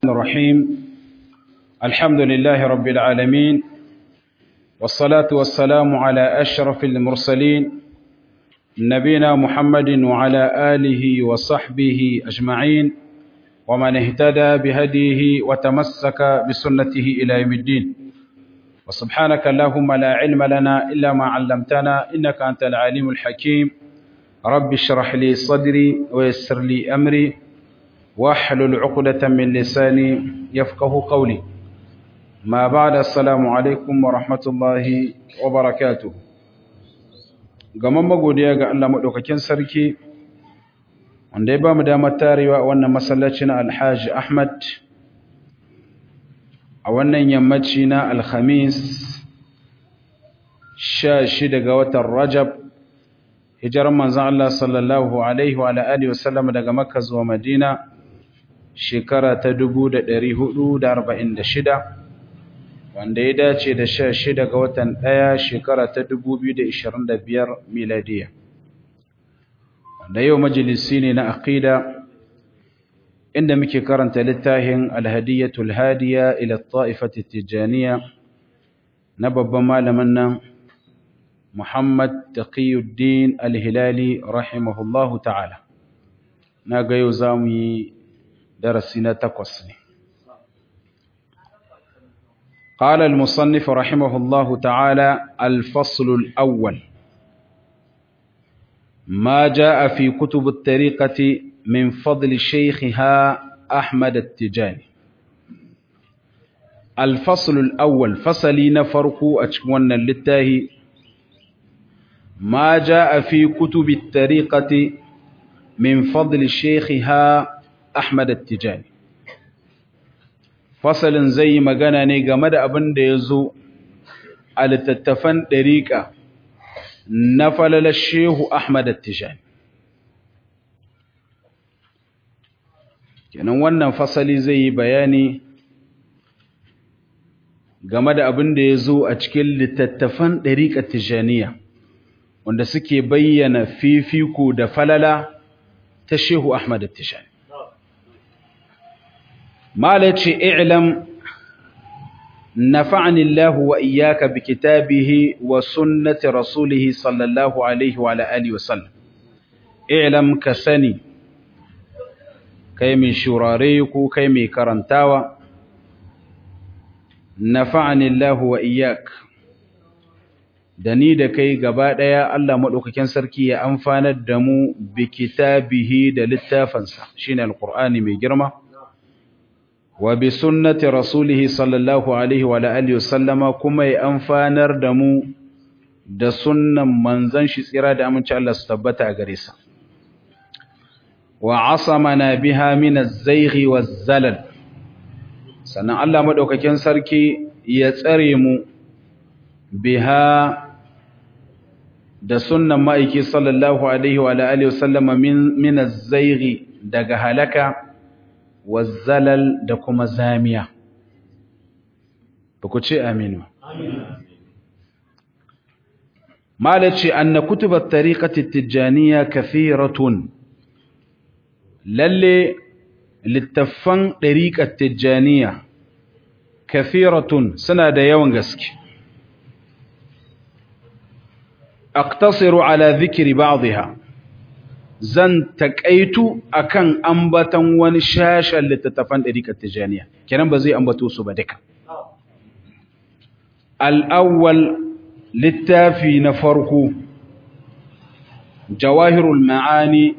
الرحيم الحمد لله رب العالمين والصلاة والسلام على أشرف المرسلين نبينا محمد وعلى آله وصحبه أجمعين ومن اهتدى بهديه وتمسك بسنته إلى يوم الدين وسبحانك اللهم لا علم لنا إلا ما علمتنا إنك أنت العليم الحكيم رب اشرح لي صدري ويسر لي أمري واحلل عقدة من لساني يفقه قولي ما بعد السلام عليكم ورحمة الله وبركاته gaman magodiya ga Allah madaukakin sarki wanda ya ba mu damar tarewa a wannan masallacin Alhaji Ahmad a wannan yammaci na Alhamis 16 ga watan Rajab hijirar manzon Allah sallallahu alaihi wa alihi wasallam daga Makka zuwa Madina shekara ta 1446 wanda ya dace da 16 ga watan 1 shekara ta 2025 miladiya wanda yau majalisi ne na aqida inda muke karanta littafin alhadiyatul hadiya ila ta'ifati tijaniya na babban malamin nan Muhammad Taqiyuddin Al-Hilali rahimahullahu ta'ala na ga yau zamu yi darasi na takwas ne قال المصنف رحمه الله تعالى الفصل الأول ما جاء في كتب الطريقة من فضل شيخها أحمد التجاني الفصل الأول فصلين فرقوا أشكونا للتاهي ما جاء في كتب الطريقة من فضل شيخها أحمد التجاني fasalin zai yi magana ne game da abin da ya zo a littattafan ɗariƙa na falalar shehu Ahmad Tijani. Kenan wannan fasali zai yi bayani game da abin da ya zo a cikin littattafan ɗariƙa Tijaniya, wanda suke bayyana fifiko da falala ta shehu Ahmad Tijani. مالك اعلم نفعني الله وإياك بكتابه وسنة رسوله صلى الله عليه وعلى آله وسلم اعلم كسني كيمي شراريك كيمي كرنتاوى نفعني الله وإياك dani da kai gaba ɗaya Allah maɗaukakin sarki ya amfanar da mu bi kitabihi da littafansa shine alqur'ani mai girma wa bi sunnati rasulihi sallallahu alaihi wa alihi wasallama kuma ya amfanar da mu da sunnan manzon shi tsira da aminci Allah su tabbata a gare sa wa asamana biha min az-zayghi waz-zalal sannan Allah madaukakin sarki ya tsare mu biha da sunnan ma'aiki sallallahu alaihi wa alihi wasallama min min az-zayghi daga halaka wazzalal da kuma zamiya ba ku ce aminu malaci anna kutubat tariqati tijaniya kathiratun lalle littafan tariqat tijaniya kathiratun suna da yawan gaske aqtasiru ala dhikri ba'dha zan taƙaitu akan ambatan wani shashen littattafan ɗariƙar tijaniya kenan ba zai ambato su ba duka al'awwal littafi na farko jawahirul ma'ani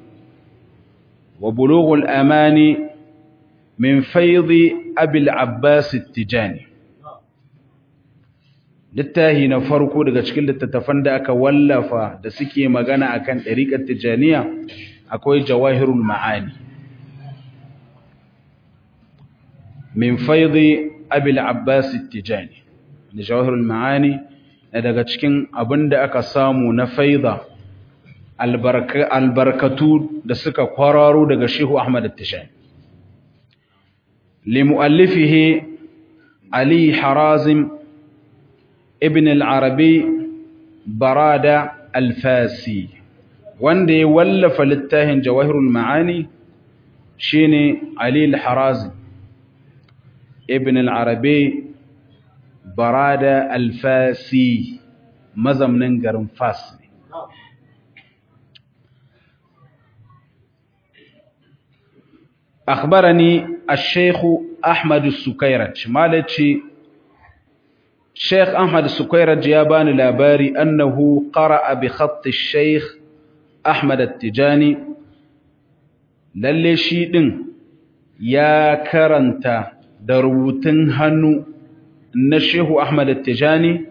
wa bulughul amani min faidi abil abbas tijani littafi na farko daga cikin littattafan da aka wallafa da suke magana akan ɗariƙar tijaniya akwai jawahirul ma'ani min faidi abil abbas tijani da jawahirul ma'ani na daga cikin abin da aka samu na faida albarkatu da suka kwararo daga shehu ahmad tijani limu'allifihi ali harazim ibn al-arabi barada al-fasi wanda ya wallafa littafin jawahirul ma'ani shine ali al-harazi ibn al-arabi barada al-fasi mazamnin garin fas ne أخبرني الشيخ أحمد السكيرج مالتي الشيخ أحمد السكيرج يابان لاباري أنه قرأ بخط الشيخ أحمد التجاني للي شيدن يا كرنتا دروتن هنو الشيخ أحمد التجاني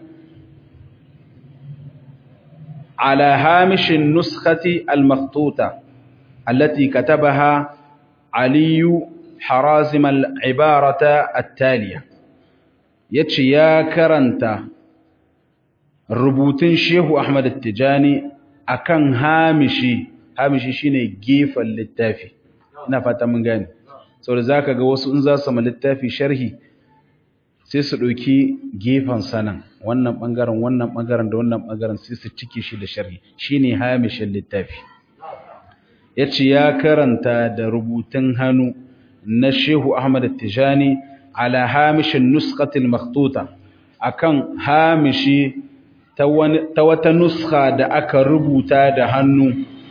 على هامش النسخة المخطوطة التي كتبها علي حرازم العبارة التالية يتشي يا كرنتا ربوتين شيخ أحمد التجاني أكن هامشي هامشي شيني جيفا للتافي ina fata mun gane saboda zaka ga wasu in za su ma littafi sharhi sai su ɗauki gefen sanan wannan ɓangaren wannan ɓangaren da wannan ɓangaren sai su cike shi da sharhi shine hamishin littafi ya ce ya karanta da rubutun hannu na shehu ahmad tijani ala hamishin nuskatil maktuta akan hamishi ta wata nuska da aka rubuta da hannu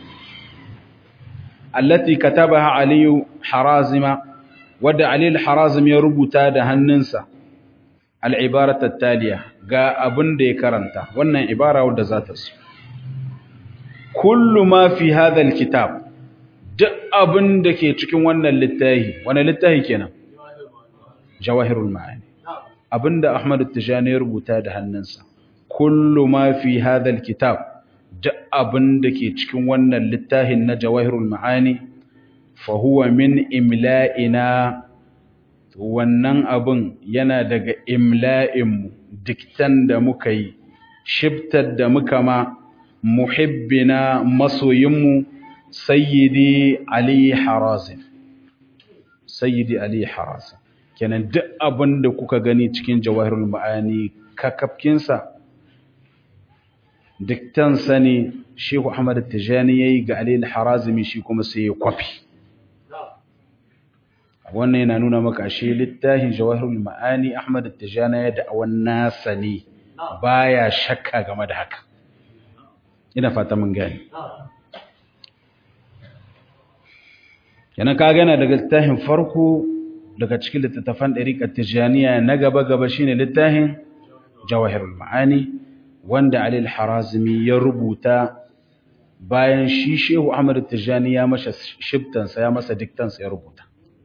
allati katabaha aliyu harazima wadda aliyu harazim ya rubuta da hannunsa al'ibarat tattaliya ga abin da ya karanta wannan ibara wadda za ta su kullu ma fi hadha kitab duk abin da ke cikin wannan littafi wani littafi kenan jawahirul ma'ani abinda ahmad tijani ya rubuta da hannunsa kullu ma fi hadha kitab duk abin da ke cikin wannan littafin na jawahirul ma'ani fa huwa min imla'ina wannan abin yana daga imla'inmu diktan da muka yi shibtar da muka ma muhibbina masoyinmu sayyidi ali harazim sayyidi ali harazim kenan duk abin da kuka gani cikin jawahirul ma'ani kakafkinsa diktansa ne shehu ahmad tijani yayi ga ali harazimi shi kuma sai ya kwafi wannan yana nuna maka ashe littafin jawahirul ma'ani ahmad tijani ya da wannan sani baya shakka game da haka ina fata mun gani yana ka gana daga littafin farko daga cikin littattafan ɗariƙar tijaniya na gaba-gaba shine littafin jawahirul ma'ani wanda alil harazimi ya rubuta bayan shi shehu ahmad tijani ya masa shibtansa ya masa diktansa ya rubuta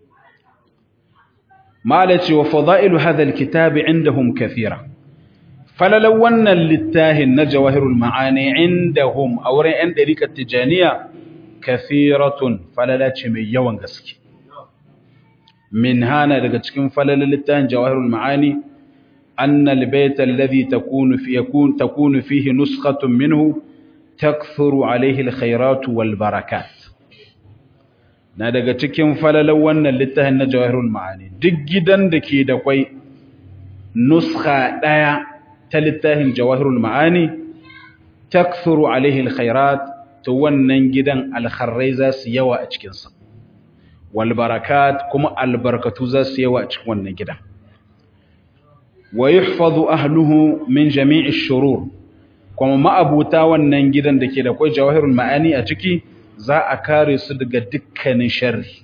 malaci wa fada'ilu hadha alkitab indahum kathira falalan wannan littafin na jawahirul ma'ani indahum a wurin 'yan ɗariƙar tijaniya kathiratun falalace mai yawan gaske min hana daga cikin falalan littafin jawahirul ma'ani anna albayt alladhi takunu fi yakun takunu fihi nuskhatun minhu takthuru alayhi alkhairatu wal barakat na daga cikin falalan wannan littafin na jawahirul ma'ani duk gidan da ke da kwai nuskha daya ta littafin jawahirul ma'ani takthuru alaihi alkhairat to wannan gidan alkharrai za su yawa a cikinsa wal barakat kuma albarkatu za su yawa a cikin wannan gidan wa yuhfazu ahluhu min jami'i shurur kuma ma'abuta wannan gidan da ke da kai jawahirul ma'ani a ciki za a kare su daga dukkanin sharri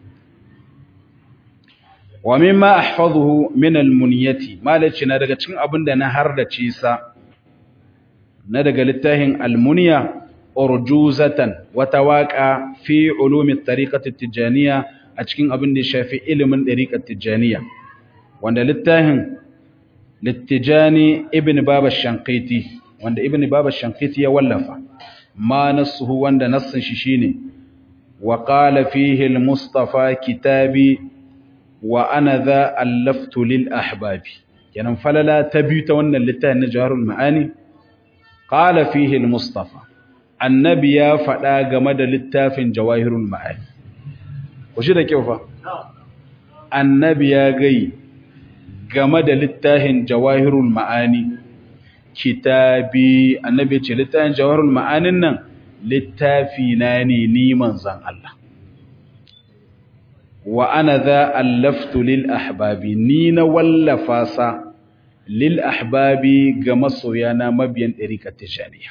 wa mimma ahfazuhu min almuniyati malaci na daga cikin abin da na hardace sa na daga littafin almuniya urjuzatan wata waka fi ulumi tariqati tijaniya a cikin abin da ya shafi ilimin tariqat tijaniya wanda littafin littijani ibn baba shanqiti wanda ibn baba shanqiti ya wallafa ma nasuhu wanda nassin shi shine wa qala fihi al-mustafa kitabi wa ana za allaftu lil ahbabi kenan falala ta biyu ta wannan littafin na jawarul ma'ani qala fihi al mustafa annabi ya faɗa game da littafin jawahirul ma'ani ku shi da kyau fa annabi ya gai game da littafin jawahirul ma'ani kitabi annabi ce littafin jawahirul ma'anin nan littafi na ne ni manzon Allah wa ana za allaftu lil ahbabi ni na wallafa sa lil ahbabi ga masoyana mabiyan ɗariƙar tijaniya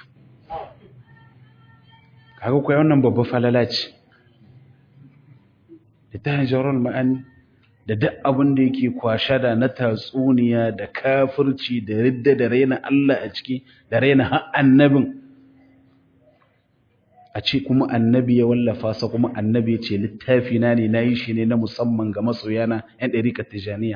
kaga kuwa wannan babba falala ce littafin jawarar ma'ani da duk abin da yake kwashe da na tatsuniya da kafirci da ridda da raina Allah a ciki da raina har annabin a ce kuma annabi ya wallafa sa kuma annabi ya ce littafi na ne na yi shi ne na musamman ga masoyana 'yan ɗariƙar tijaniya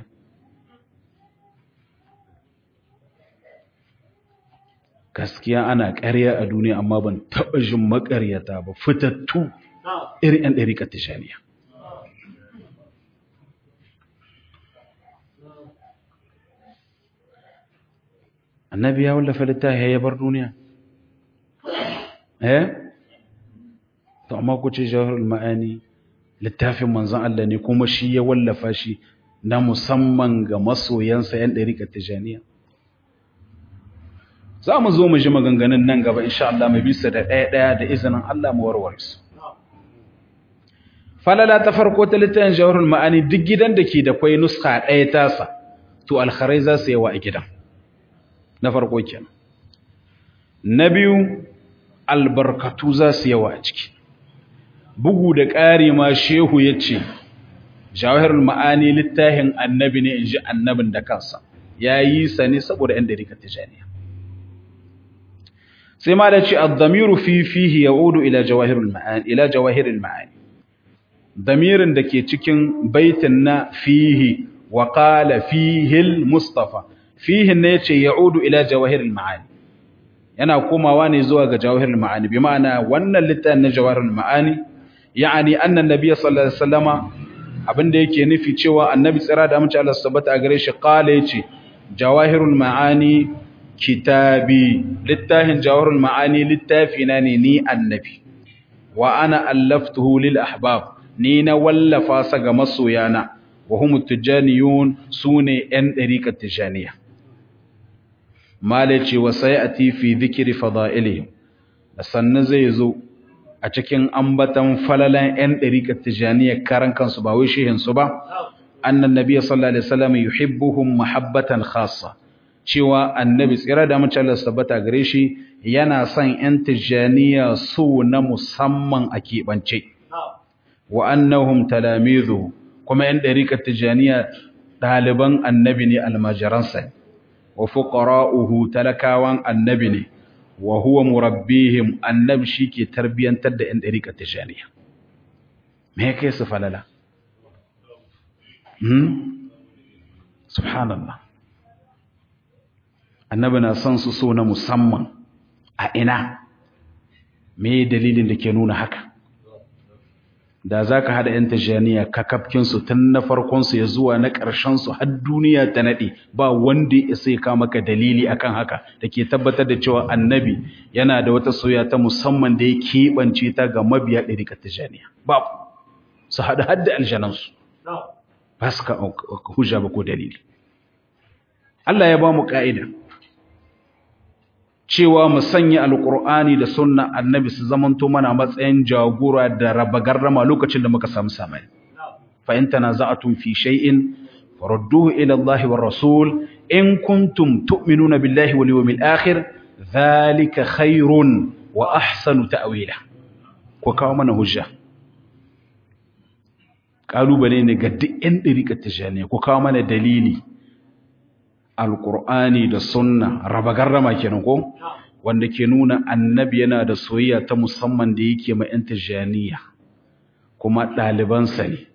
gaskiya ana ƙarya a duniya amma ban taɓa jin maƙaryata ba fitattu irin 'yan ɗariƙar tijaniya annabi ya wallafa littafi ya bar duniya eh to amma ku ce jawharul ma'ani littafin manzon Allah ne kuma shi ya wallafa shi na musamman ga masoyansa 'yan ɗariƙar tijaniya za mu zo mu ji maganganun nan gaba insha Allah mu bisa da ɗaya ɗaya da izinin Allah mu warware su falala ta farko ta littafin jawharul ma'ani duk gidan da ke da kwai nuska ɗaya tasa to alkharai za su yawa a gidan na farko kenan na biyu albarkatu za su yawa a ciki bugu da ƙari ma shehu ya ce jawahirul ma'ani littafin annabi ne in ji annabin da kansa ya yi sa ne saboda ‘yan ɗarikar tijaniya sai ma da ce addamiru fi fihi ya udu ila jawahirul ma'ani damirin da ke cikin baitin na fihi wa ƙala fihil mustafa fihin ne ce ya udu ila jawahirul ma'ani yana komawa ne zuwa ga jawahirul ma'ani bi ma'ana wannan littafin na jawahirul ma'ani ya'ani annan nabiyyi sallallahu alaihi wasallama abinda yake nufi cewa annabi tsira da amince Allah subhanahu a gare shi qala yace jawahirul ma'ani kitabi littafin jawahirul ma'ani littafi na ne ni annabi wa ana allaftuhu lil ahbab ni na wallafa sa ga masoyana wa hum tijaniyun sune yan dariqat tijaniya malaci wa sayati fi dhikri fada'ilihim sannan zai zo a cikin ambatan falalan 'yan ɗariƙar tijaniya karan kansu ba wai shehinsu ba annan nabi sallallahu alaihi wasallam yuhibbuhum mahabbatan khassa cewa annabi tsira da mace Allah tabbata gare shi yana son 'yan tijaniya su na musamman a keɓance wa annahum talamizu kuma 'yan ɗariƙar tijaniya ɗaliban annabi ne almajiransa wa fuqara'uhu talakawan annabi ne wa huwa murabbihim annabi shike tarbiyantar da ɗan dariƙar tijaniya me yake su falala hmm subhanallah annabi na son su so na musamman a ina me dalilin da ke nuna haka da za ka haɗa 'yan tijaniya kakafkinsu tun na farkonsu ya zuwa na ƙarshensu har duniya ta naɗe ba wanda ya sai ka maka dalili akan haka da ke tabbatar da cewa annabi yana da wata soya ta musamman da ya keɓance ta ga mabiya ɗarikar tijaniya ba su haɗa har da aljanansu ba su ka hujja ba ko dalili Allah ya ba mu ƙa'ida cewa mu sanya alkur'ani da sunna annabi su zamanto mana matsayin jagora da raba garrama lokacin da muka samu samai fa in tanaza'tum fi shay'in farudduhu ila Allah war rasul in kuntum tu'minuna billahi wal yawmil akhir dhalika khairun wa ahsanu ta'wila ko kawo mana hujja kalubale ne ga duk ɗan ɗariƙar tijaniya ko kawo mana dalili alƙur'ani da sunna raba garrama kenan ko wanda ke nuna annabi yana da soyayya ta musamman da yake ma yan tijaniya kuma ɗalibansa ne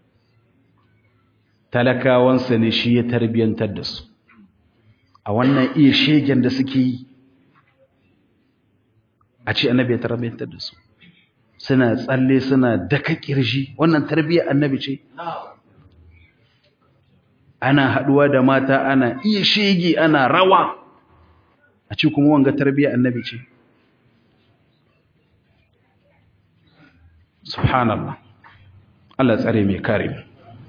talakawansa ne shi ya tarbiyantar da su a wannan iya shegen da suke yi a ce annabi ya tarbiyantar da su suna tsalle suna daka kirji wannan tarbiyyar annabi ce ana haduwa da mata ana iya shege ana rawa a ci kuma wanga tarbiyyar annabi ce subhanallah Allah tsare mai kare mu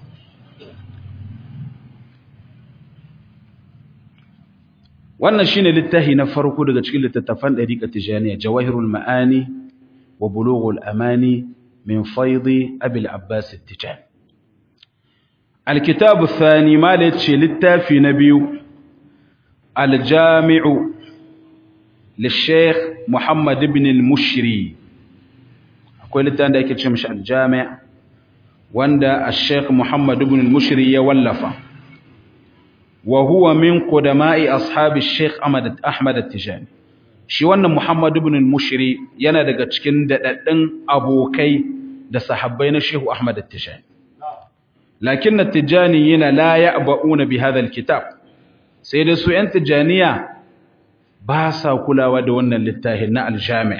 wannan shine littafi na farko daga cikin littattafan dariqa tijaniya jawahirul maani wa bulughul amani min faidi abil abbas at-tijani alkitabu thani ma da ce littafi na biyu aljami'u للشيخ محمد بن المشري akwai littafin da ake ce mishi aljami' wanda al-sheikh Muhammad ibn al-Mushri ya wallafa wa huwa min qudama'i ashabi al-sheikh Ahmad Ahmad al-Tijani shi wannan Muhammad ibn al-Mushri yana daga cikin dadaddun abokai da sahabbai na Sheikh Ahmad al-Tijani lakin al-Tijani yana la ya'ba'una bi hadha al-kitab sai da su yan Tijaniya ba sa kulawa da wannan littafin na al-Jami'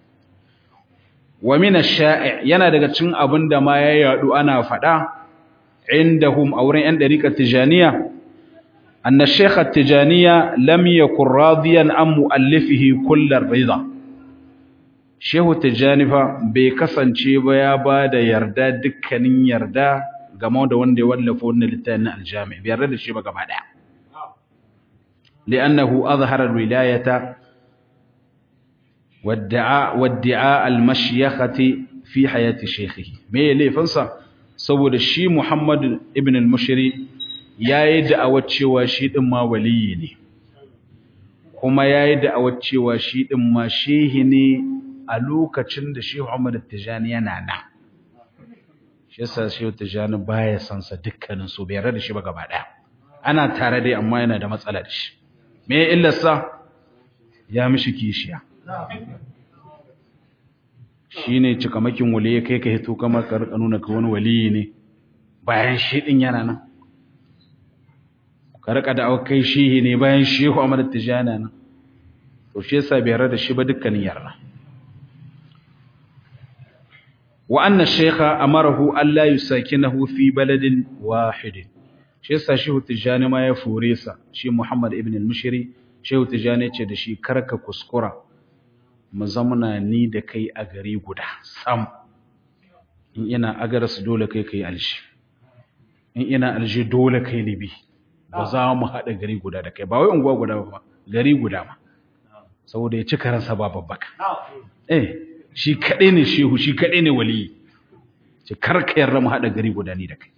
wa min ash-sha'i' yana daga cikin abin da ma ya yadu ana fada indahum auren yan dariqat tijaniya anna shaykh at-tijaniya lam yakun radiyan an muallifihi kull ar-ridha shehu tijani fa bai kasance ba ya bada yarda dukkanin yarda game da wanda ya wallafa wannan littafin al-jami' bai yarda da shi ba gaba daya li'annahu azhara al-wilayata والدعاء والدعاء المشيخة في حياة شيخه me laifinsa saboda shi Muhammad ibn al-Mushri yayi da'awar cewa shi din ma waliyi ne kuma yayi da'awar cewa shi din ma shehi ne a lokacin da Sheikh Muhammad Tijani yana nan shi yasa Sheikh Tijani baya san sa dukkanin su bai yarda da shi ba gaba daya ana tare dai amma yana da matsala da shi me illarsa ya mishi kishiya shi ne cikamakin waliye kai ka hito kama ka nuna ka wani waliyi ne bayan shi ɗin yana nan ka rika da aukai shi ne bayan shehu a madar tijana nan to shi yasa bai da shi ba dukkanin yarda wa anna shaykha amarahu alla yusakinahu fi baladin wahid shi yasa shehu tijani ma ya fure sa shi muhammad ibn al-mushri shehu tijani ce da shi karka kuskura mu zamana ni da kai a gari guda sam in ina agaras dole kai kai alshi in ina alshi dole kai libi ba za mu haɗa gari guda da kai ba wai unguwa guda ba gari guda ma saboda ya ci karansa ba babbaka eh shi kaɗai ne shehu shi kaɗai ne waliyi ce karka yarda mu haɗa gari guda ni da kai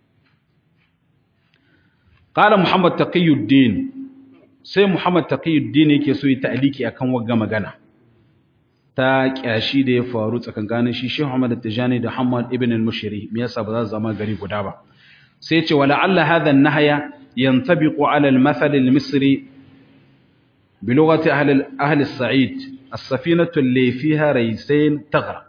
قال محمد تقي الدين sai Muhammad Taqiyuddin yake so yi ta'liki akan wagga magana ta kyashi da ya faru tsakankanin shi Sheikh Muhammad Tijani da Muhammad ibn al-Mushri me yasa ba za su zama gari guda ba sai ce wala alla hadha an-nahya yantabiqu ala al-mathal al-misri bi lughati ahli ahli as-sa'id as-safinatu allati fiha raysain taghraq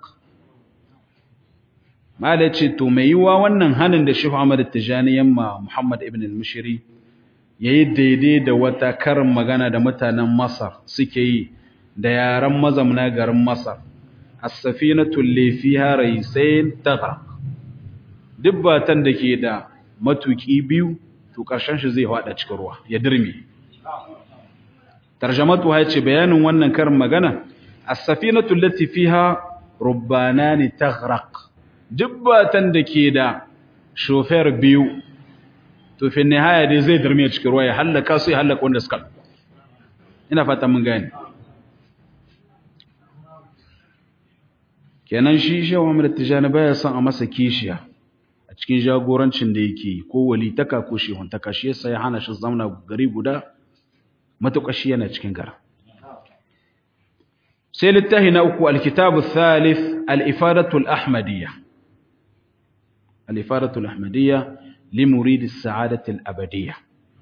mala ce to mai yiwa wannan hanin da Sheikh Muhammad Tijani yamma Muhammad ibn al-Mushri yayi daidai da wata karin magana da mutanen Masar suke yi da yaran mazamna garin Masar as-safinatu allati fiha raysain taghraq dubbatan da ke da matuki biyu to karshen shi zai hada cikin ruwa ya dirme tarjamatu ya ce bayanin wannan karin magana as-safinatu allati fiha rubbanani taghraq dubbatan da ke da shofer biyu to fi nihaya dai zai dirme cikin ruwa ya halaka su ya halaka wanda suka ina fata mun gane kenan shi shehu Muhammad Tijani baya son a masa kishiya a cikin jagorancin da yake ko walitaka ko shehuntaka shi yasa ya hana shi zamana gari guda matuƙashi yana cikin gara sai littafi na uku alkitabu thalith al-ifadatu al-ahmadiyya al-ifadatu al-ahmadiyya li murid as-sa'adati al-abadiyya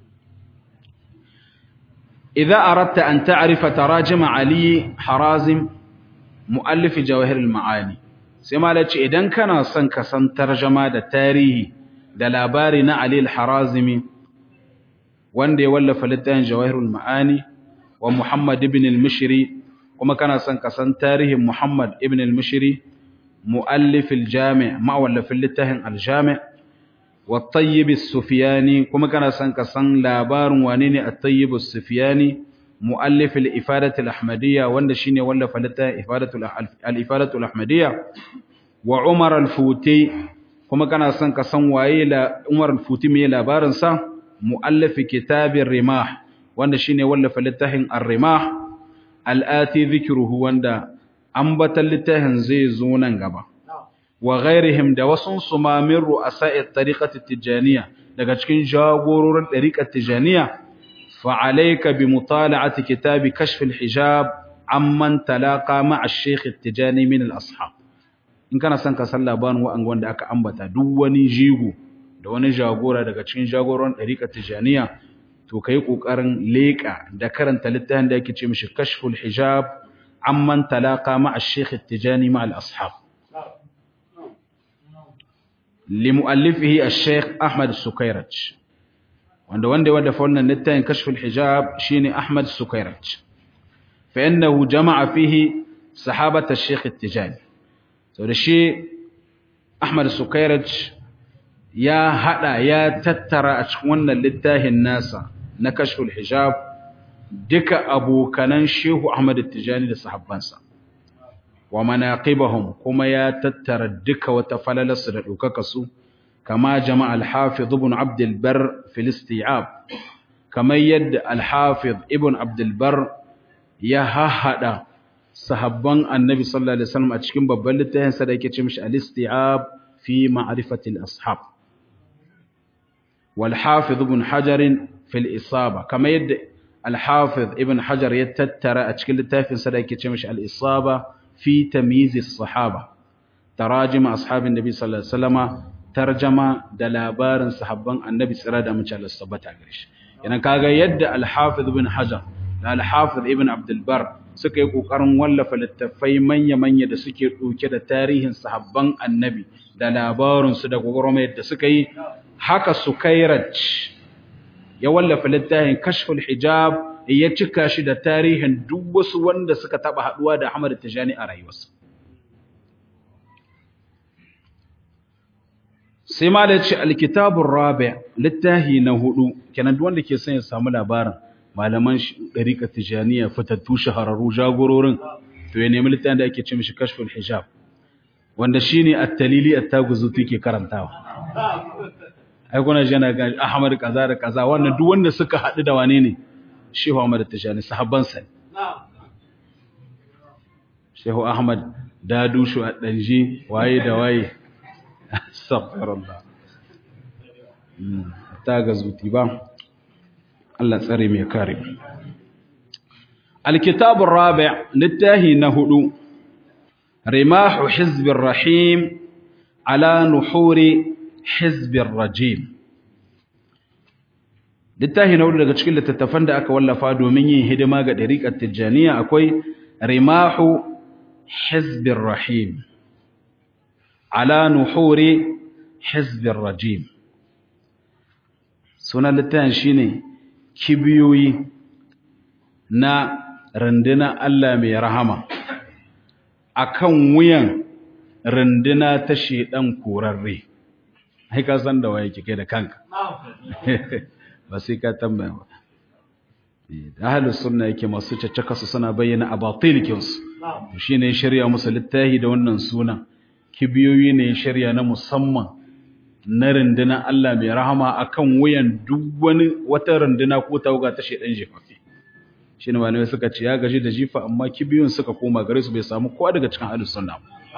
idza aradta an ta'rifa tarajim ali harazim mu'allif jawahir al-ma'ani sai malaci idan kana son ka san tarjuma da tarihi da labari na ali al-harazimi wanda ya wallafa littafin jawahirul ma'ani wa Muhammad ibn al-Mishri kuma kana son ka san tarihin Muhammad ibn al-Mishri muallif al-jami' ma'awallafin littafin al-jami' wa Tayyib as-Sufyani kuma kana son ka san labarin wane ne at-Tayyib as-Sufyani muallif al-Ifadat al-Ahmadiyya wanda shine wallafa littafin Ifadatu al-Ifadatu al-Ahmadiyya wa Umar al-Futi kuma kana son ka san waye la Umar al-Futi me labarin sa مؤلف كتاب الرماح wanda shine wallafa littafin ar-rimah al-ati dhikruhu wanda ambatan littafin zai zo nan gaba wa ghairihim da wasun su ma min ru'asa'i tariqati tijaniya daga cikin jagororin tariqat tijaniya fa alayka bi mutala'ati kitabi kashf al-hijab amman talaqa ma'a ash-shaykh at-tijani min al-ashab in kana son ka san labarin wa'an wanda aka ambata duk wani jigo da wani jagora daga cikin jagoran tariqat tijaniya to kai kokarin leka da karanta littafin da yake ce mishi kashful hijab amman talaqa ma'a ash-shaykh at-tijani ma'a al-ashab limu'allifihi ash-shaykh Ahmad Sukairaj wanda wanda wanda fa wannan littafin kashful hijab shine Ahmad Sukairaj fa innahu jama'a fihi sahabat ash-shaykh at-tijani so da shi Ahmad Sukairaj ya hada ya tattara a cikin wannan littafin nasa na kashful hijab duka abokanan Shehu Ahmad at-Tijani da sahabbansa wa manaqibahum kuma ya tattara duka wata falalarsu da dokaka su kama jama'a al-Hafiz ibn Abd al-Barr fil isti'ab kamar yadda al-Hafiz ibn Abd al-Barr ya hahada sahabban Annabi sallallahu alaihi wasallam a cikin babban littafin sa da yake ce mishi al-isti'ab fi ma'rifati al-ashab wal Hafiz ibn Hajar fil isaba kamar yadda al-Hafiz ibn Hajar ya tattara a cikin littafin sa da yake ce mishi al-isaba في تمييز الصحابة تراجم أصحاب النبي صلى الله عليه وسلم ترجمة دلابار صحابان النبي صلى الله عليه وسلم yana kaga yadda al-Hafiz ibn Hajar da al-Hafiz ibn Abdul Bar suka yi kokarin wallafa littafai manya-manya da suke dauke da tarihin sahabban Annabi da labarin su da gogoromai da suka yi haka Sukairaj ya wallafa littafin Kashful Hijab ya cika shi da tarihin duk wasu wanda suka taba haduwa da Ahmad Tijani a rayuwarsa sai ma da ce alkitabur rabi littahi na hudu kenan duk wanda ke son ya samu labarin malaman dariqa tijaniya fitattu shahararru jagororin to ya nemi littafin da ake ce mishi kashful hijab wanda shine at-talili at-taguzuti ke karantawa ai kuna jana ga Ahmad kaza da kaza wannan duk wanda suka hadu da wane ne Shehu Ahmad Tijani sahabbansa ne. Shehu Ahmad Dadushu a ɗanji waye da waye. Astaghfirullah. Ta ga zuti ba. Allah tsare mai kare. Alkitabun Rabi' littahi na hudu. Rimahu Hizbir Rahim ala nuhuri Hizbir Rajim. littafi na daga cikin littattafan da aka wallafa domin yin hidima ga ɗariƙar tijjaniya akwai rimahu hizbir rahim ala nuhuri hizbir rajim sunan littafin shine kibiyoyi na runduna Allah mai rahama akan wuyan runduna ta shedan korarre ai ka san da waye kike da kanka ba sai ka tambaya ba da ahlus sunna yake masu caccaka su suna bayyana abatilikin su shine shari'a musu littahi da wannan sunan kibiyoyi ne shari'a na musamman na runduna Allah mai rahama akan wuyan duk wani wata runduna ko tawaga ta shedan jifafi shine malamai suka ce ya gaji da jifa amma kibiyoyin suka koma gare su bai samu kowa daga cikin ahlus sunna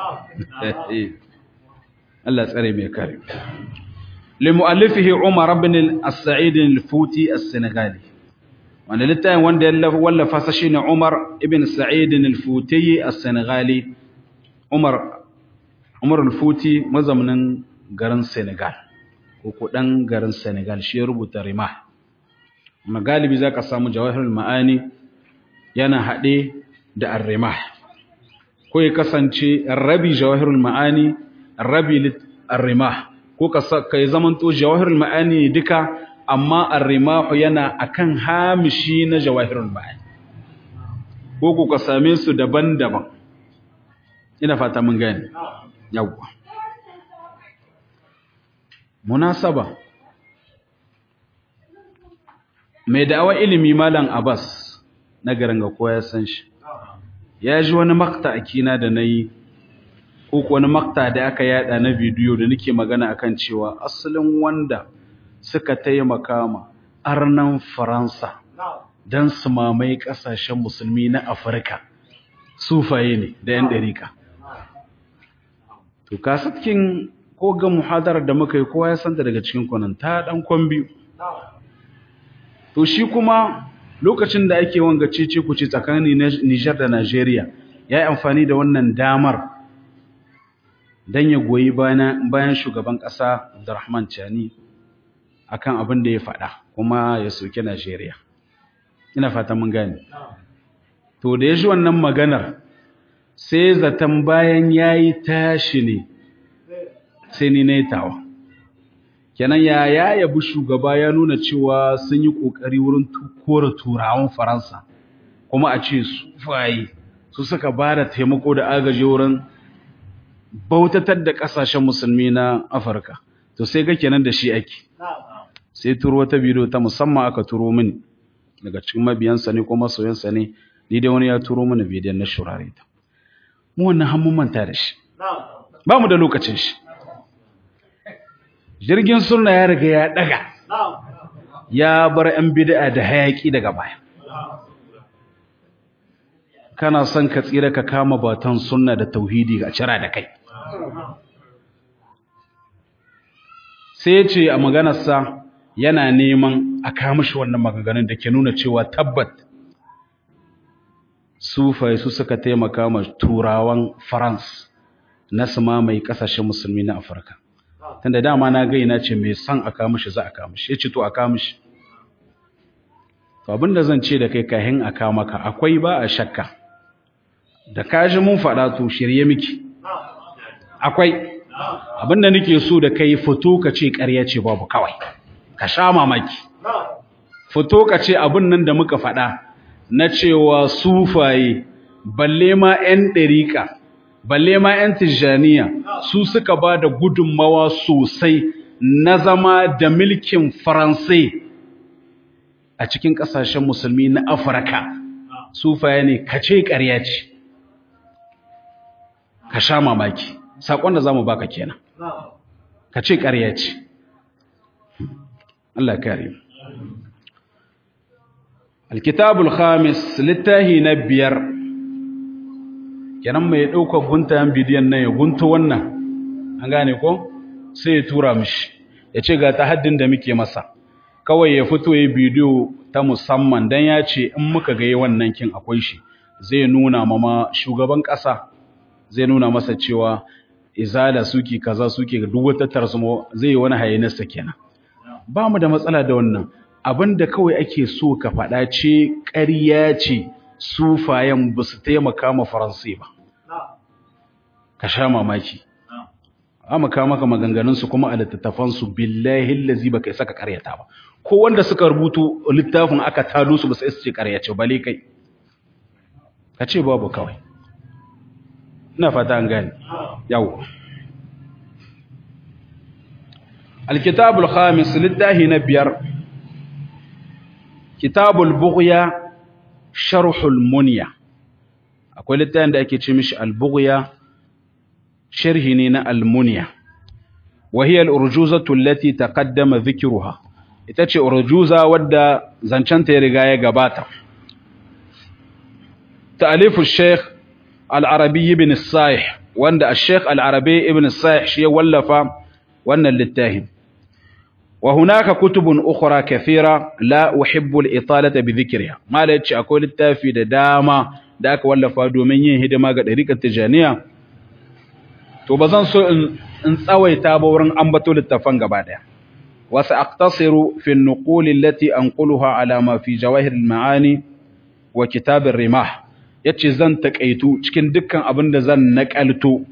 Allah tsare mai kare لمؤلفه عمر بن السعيد الفوتي السنغالي wanda littafin wanda ya wallafa sa shine Umar ibn Sa'id al-Futi as-Senegali Umar Umar al-Futi mazaunin garin Senegal ko ko dan garin Senegal shi ya rubuta Rimah magalibi zaka samu Jawahirul Ma'ani yana hade da Ar-Rimah ko ya kasance rabi Jawahirul Ma'ani rabi Ar-Rimah ko ka yi zamanto jawahirul ma'ani duka amma arrimahu yana akan hamishi na jawahirul ma'ani ko ku ka same su daban-daban ina fata mun gane yawwa munasaba mai da'awa ilimi malam abbas na garin ga kowa ya san shi ya ji wani makta akina da nayi ko wani makta da aka yada na bidiyo da nake magana akan cewa asalin wanda suka taimaka ma arnan Faransa don su mamaye kasashen musulmi na Afirka sufaye ne da yan dariƙa to kasatkin ko ga muhadarar da muka yi kowa ya santa daga cikin kwanan ta dan kwambi to shi kuma lokacin da ake wanga cece kuce tsakanin Niger da Nigeria ya yi amfani da wannan damar don ya goyi bayan shugaban ƙasa Abdurrahman Chani akan abin da ya faɗa kuma ya soke Najeriya. Ina fata mun gane. To da ya ji wannan maganar sai zaton bayan ya yi tashi ne sai ni na yi tawa. Kenan ya ya yabi shugaba ya nuna cewa sun yi ƙoƙari wurin kora turawan Faransa kuma a ce su faye su suka ba da taimako da agaji wurin bautatar da ƙasashen musulmi na Afirka. To sai ga kenan da shi ake. sai turo wata bidiyo ta musamman aka turo mini daga cikin mabiyansa ne ko masoyansa ne ni dai wani ya turo mini bidiyon na shurare ta mu wannan har mun manta da shi ba mu da lokacin shi jirgin sunna ya riga ya daga ya bar yan bid'a da hayaki daga baya kana son ka tsira ka kama batan sunna da tauhidi ga cira da kai sai ce a maganarsa yana neman a kamishi wannan maganganun da ke nuna cewa tabbat sufai su suka taimaka ma turawan france na su mamaye kasashen musulmi na afirka tunda dama na gaina ce mai son a kamishi za a kamishi ya ce to a kamishi to abinda zan ce da kai kahin a kamaka akwai ba a shakka da kaji mun faɗa to shirye miki akwai abinda nake so da kai fito ka ce ƙarya ce babu kawai ka sha mamaki fito ka ce abin nan da muka faɗa na cewa sufaye balle ma 'yan ɗariƙa balle ma 'yan tijjaniya su suka ba da gudunmawa sosai na zama da milkin faransai a cikin ƙasashen musulmi na afirka sufaye ne ka ce ƙarya ce ka sha mamaki saƙon da za mu baka kenan ka ce ƙarya ce Allah kare alkitabul khamis littahi na biyar kenan mai ɗaukar guntayen bidiyon nan ya gunta wannan an gane ko sai ya tura mishi ya ce ga ta haddin da muke masa kawai ya fito ya bidiyo ta musamman don ya ce in muka ga wannan kin akwai shi zai nuna mama shugaban ƙasa zai nuna masa cewa izala suke kaza suke duk wata tarsamo zai yi wani hayanarsa kenan ba mu da matsala da wannan abinda kawai ake so ka faɗa ce ƙarya ce sufayen ba su taimaka ma faransai ba ka sha mamaki amaka maka maganganunsu kuma a littattafansu billahi lazi ba kai saka ƙaryata ba ko wanda suka rubutu littafin aka tado su ba sai su ce ƙarya ce bale kai ka ce babu kawai ina fata an gane yawo alkitabul khamis littahi na biyar kitabul bughya sharhul munya akwai littafin da ake ce mishi al-bughya sharhi ne na al-munya wa hiya al-urjuzatu allati taqaddama dhikruha ita ce urjuza wadda zancanta ya riga ya gabata ta'alifu al-sheikh al-arabi ibn as-sa'ih wanda al-sheikh al-arabi ibn as-sa'ih shi ya wallafa wannan littafin وهناك كتب أخرى كثيرة لا أحب الإطالة بذكرها ما لا يتشي أقول التافي دا داما داك ولا فادو من يهد ما قد ريك التجانية تو بزن سو إن سوي تابورن أنبتو للتفنق بعدها وسأقتصر في النقول التي أنقلها على ما في جواهر المعاني وكتاب الرماح yace zan takaitu cikin dukkan abin da zan nakalto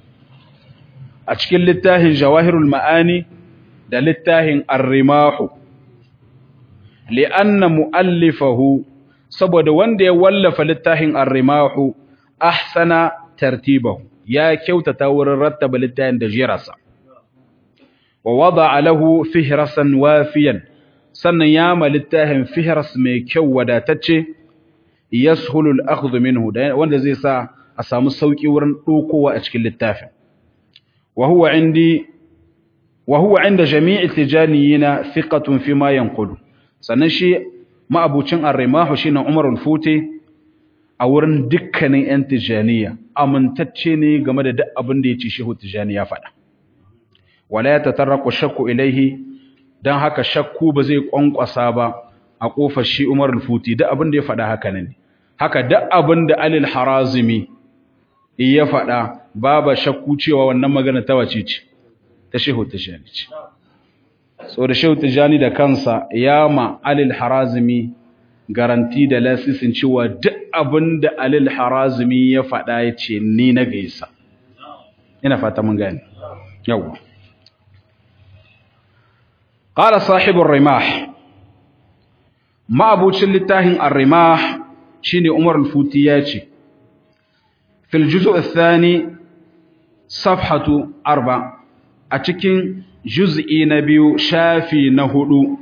a cikin littafin jawahirul ma'ani da littafin arrimahu li'anna mu'allifahu saboda wanda ya wallafa littafin arrimahu ahsana tartibahu ya kyautata wurin rattaba littafin da jirasa wa wada'a lahu fihrasan wafiyan sannan ya ma littafin fihras mai kyau wadatacce yashulu al-akhdhu minhu wanda zai sa a samu sauki wurin dokowa a cikin littafin wa huwa indi وهو عند جميع التجانيين ثقة فيما ينقل sannan shi ma'abucin arrimahu shine Umar al-Futi a wurin dukkanin 'yan tijaniya amintacce ne game da duk abin da ya ce shehu tijani ya faɗa wala ya tatarraku shakku ilaihi don haka shakku ba zai kwankwasa ba a ƙofar shi umar al-futi duk abin da ya faɗa haka ne haka duk abin da alil harazimi ya faɗa babu shakku cewa wannan magana ta wace ce ta shehu tijani ce so da shehu tijani da kansa ya ma alil harazimi garanti da lasisin cewa duk abin da alil harazimi ya faɗa ya ce ni na gaisa ina fata mun gani yawa qala sahibur rimah ma'abucin littafin ar-rimah shine umar al-futi ya ce fil juz' ath-thani safhatu arba a cikin juz'i na biyu shafi na hudu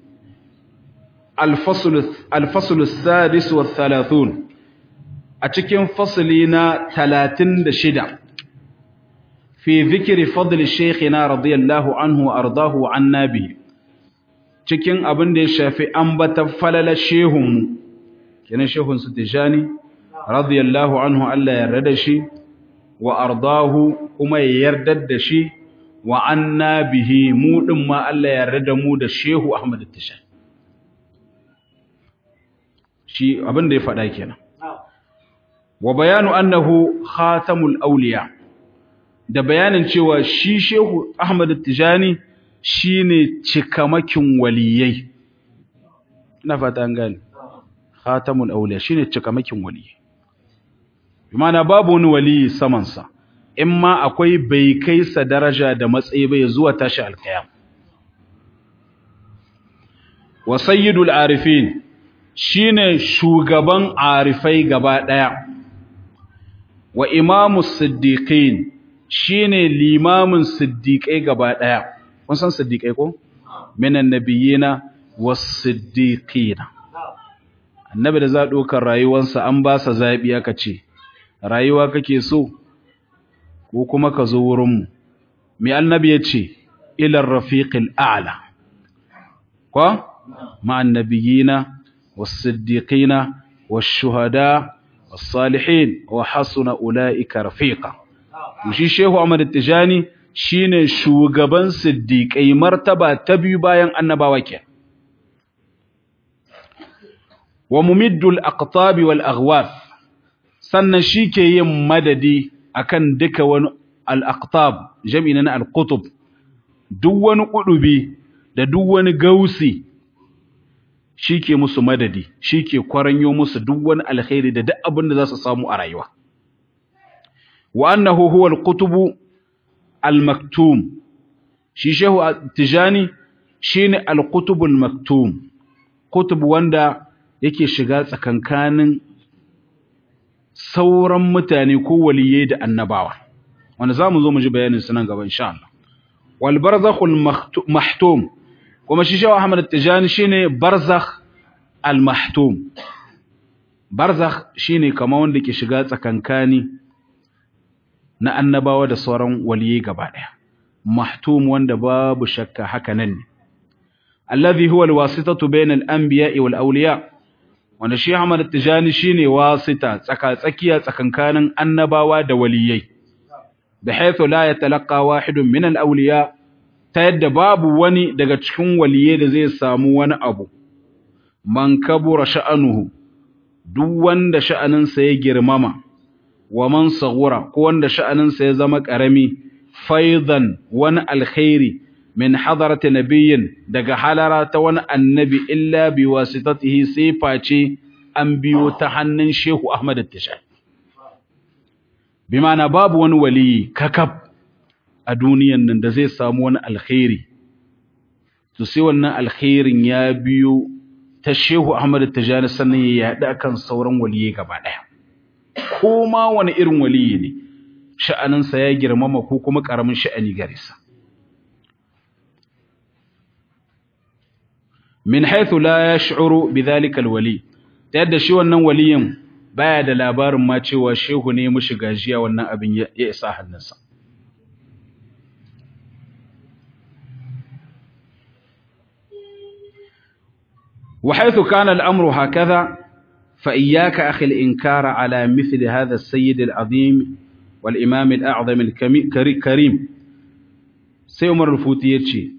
الفصل السادس والثلاثون أتكين فصلنا ثلاثين دشدة في ذكر فضل شيخنا رضي الله عنه وأرضاه عنا به cikin abin da ya shafi ambata falala shehun kenan shehun su tijani radiyallahu anhu Allah ya yarda da shi wa ardahu kuma ya yarda da shi wa anna bihi mu din ma Allah ya yarda da mu da shehu Ahmad tijani shi abin da ya faɗa kenan wa bayanu annahu khatamul awliya da bayanin cewa shi shehu Ahmad Tijani shine cikamakin waliyai ina fata an gane khatamul awliya shine cikamakin waliyai bimana babu wani waliyi saman sa in ma akwai bai kai sa daraja da matsayi bai zuwa tashi alkiyam wa sayyidul arifin shine shugaban arifai gaba daya wa imamu siddiqin shine limamin siddiqai gaba daya kun san siddiqai ko minan nabiyina was-siddiqina annabi da za dokar rayuwarsa an ba sa zabi aka ce rayuwa kake so ko kuma ka zo wurin mu mai annabi ya ce ila rafiqil a'la ko ma'an nabiyina والصديقين والشهداء والصالحين وحسن أولئك رفيقا وشي شيخ أحمد التجاني shine shugaban siddiƙai martaba ta biyu bayan annabawa ke wa mumiddul aqtabi wal aghwaf sannan shike yin madadi akan duka wani al aqtab jami'in na al qutub duk wani kudubi da duk wani gausi shi ke musu madadi shi ke kwaranyo musu duk wani alkhairi da duk abin da za su samu a rayuwa wa annahu huwa al-qutubu al-maktum shi shehu tijani shine al-qutubu al-maktum qutub wanda yake shiga tsakankanin sauran mutane ko waliyai da annabawa wanda zamu zo mu ji bayanin su nan gaba insha Allah wal barzakhul mahtum kuma shi shawa Ahmad Tijani shine barzakh al-mahtum barzakh shine kamar wanda ke shiga tsakankani na annabawa da sauran waliyai gaba daya mahtum wanda babu shakka haka nan ne alladhi huwa al-wasitatu bayna al-anbiya'i wal awliya wanda shi Ahmad Tijani shine wasita tsaka tsakiya tsakankanin annabawa da waliyai bihaythu la yatalaqqa wahidun min al-awliya ta yadda babu wani daga cikin waliye da zai samu wani abu man kabura sha'anuhu duk wanda sha'aninsa ya girmama wa man saghura ko wanda sha'aninsa ya zama karami faidan wani alkhairi min hadarati nabiyyin daga halara ta wani annabi illa bi wasitatihi sai face an biyo ta hannun Shehu Ahmad Tishai bi ma'ana babu wani waliyi kakab a duniyan nan da zai samu wani alkhairi to sai wannan alkhairin ya biyo ta Shehu Ahmad Tijani sannan ya yaɗa kan sauran waliye gaba ɗaya ko ma wani irin waliyi ne sha'aninsa ya girmama ko kuma ƙaramin sha'ani gare sa min haythu la yash'uru bidhalika alwali ta yadda shi wannan waliyin baya da labarin ma cewa shehu ne mushi gajiya wannan abin ya isa hannunsa وحيث كان الأمر هكذا fa iyyaka akhi al-inkara ala mithli hadha as-sayyid al-azim wal imam al-a'zam al-karim sai Umar al-Futi yace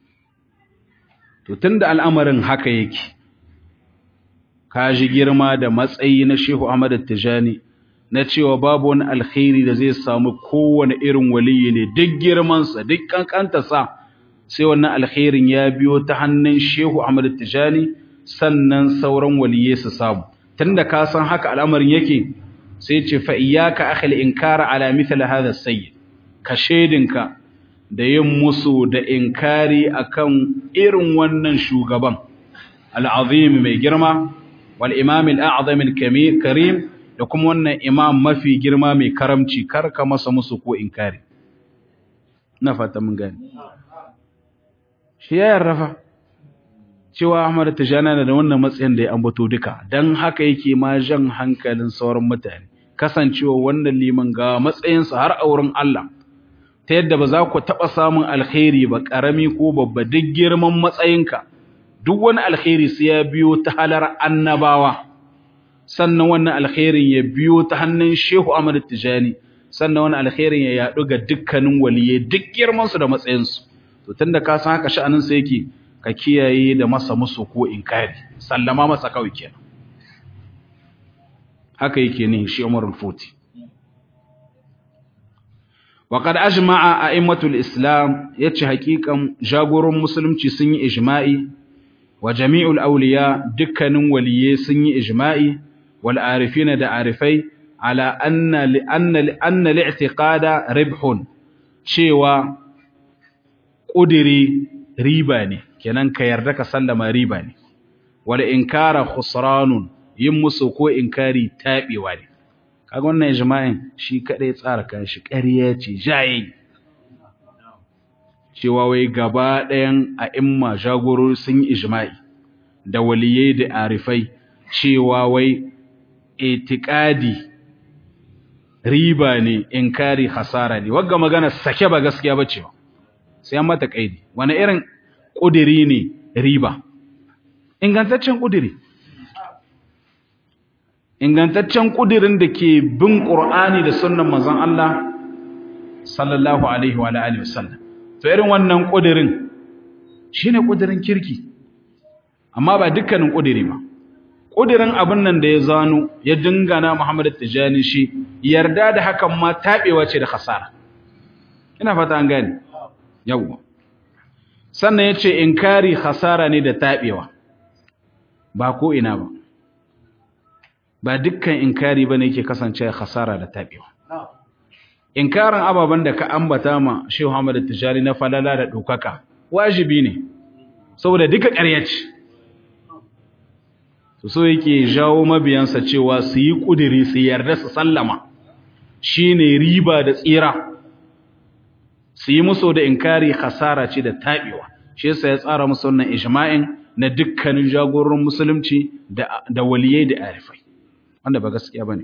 to tunda al'amarin haka yake ka ji girma da matsayi na Shehu Ahmad Tijani na cewa babu wani alkhairi da zai samu kowane irin waliyi ne duk girmansa duk kankantarsa sai wannan alkhairin ya biyo ta hannun Shehu Ahmad Tijani sannan sauran waliyai su samu tunda ka san haka al'amarin yake sai ce fa iyyaka akhil inkara ala mithla hadha sayyid ka shedinka da yin musu da inkari akan irin wannan shugaban al'azim mai girma wal imam al'azam al-karim da kuma wannan imam mafi girma mai karamci karka masa musu ko inkari na fata mun gani shi ya yarrafa cewa Ahmad Tijani da wannan matsayin da ya ambato duka dan haka yake ma jan hankalin sauran mutane kasancewa wannan liman ga matsayinsa har a wurin Allah ta yadda ba za ku taɓa samun alkhairi ba ƙarami ko babba duk girman matsayinka duk wani alkhairi sai ya biyo ta halar annabawa sannan wannan alkhairin ya biyo ta hannun Shehu Ahmad Tijani sannan wannan alkhairin ya yaɗu ga dukkanin waliyai duk girmansu da matsayinsu to tunda ka san haka sha'anin sa yake ka kiyaye da masa musu ko inkari sallama masa kawai kenan haka yake ne shi Umar al-Futi وقد أجمع أئمة الإسلام يتش حقيقا جاغور مسلم سني إجماعي وجميع الأولياء دكان ولي سني إجماعي والعارفين دا عارفي على أن لأن لأن الاعتقاد ربح شيوا قدري ريباني كنان كيردك سلم ريباني والإنكار خسران يمسو كو إنكاري تابي واني kaga wannan ijma'in shi kadai tsara kan shi ƙarya ce jaye cewa wai gaba ɗayan a'imma jagorori sun yi ijma'i da waliyai da arifai cewa wai itiqadi riba ne inkari hasara ne wagga magana sake ba gaskiya ba cewa sai an mata kaidi wani irin kudiri ne riba ingantaccen kudiri ingantaccen kudirin da ke bin Qur'ani da sunnan manzon Allah sallallahu alaihi wa alihi wasallam to irin wannan kudirin shine kudirin kirki amma ba dukkanin kudiri ba kudirin abin nan da ya zano ya dingana Muhammad Tijani shi yarda da hakan ma tabewa ce da khasara ina fata an gane yawa sannan yace inkari khasara ne da tabewa ba ko ina ba ba dukkan inkari bane yake kasance khasara da tabewa inkarin ababan da ka ambata ma Sheikh Muhammad Tijani na falala da dokaka wajibi ne saboda duka ƙarya ce to so yake jawo mabiyansa cewa su yi kudiri su yarda su sallama shine riba da tsira su yi musu da inkari khasara ce da tabewa shi yasa ya tsara musu wannan ijma'in na dukkanin jagororin musulunci da da waliyai da arifai wanda ba gaskiya bane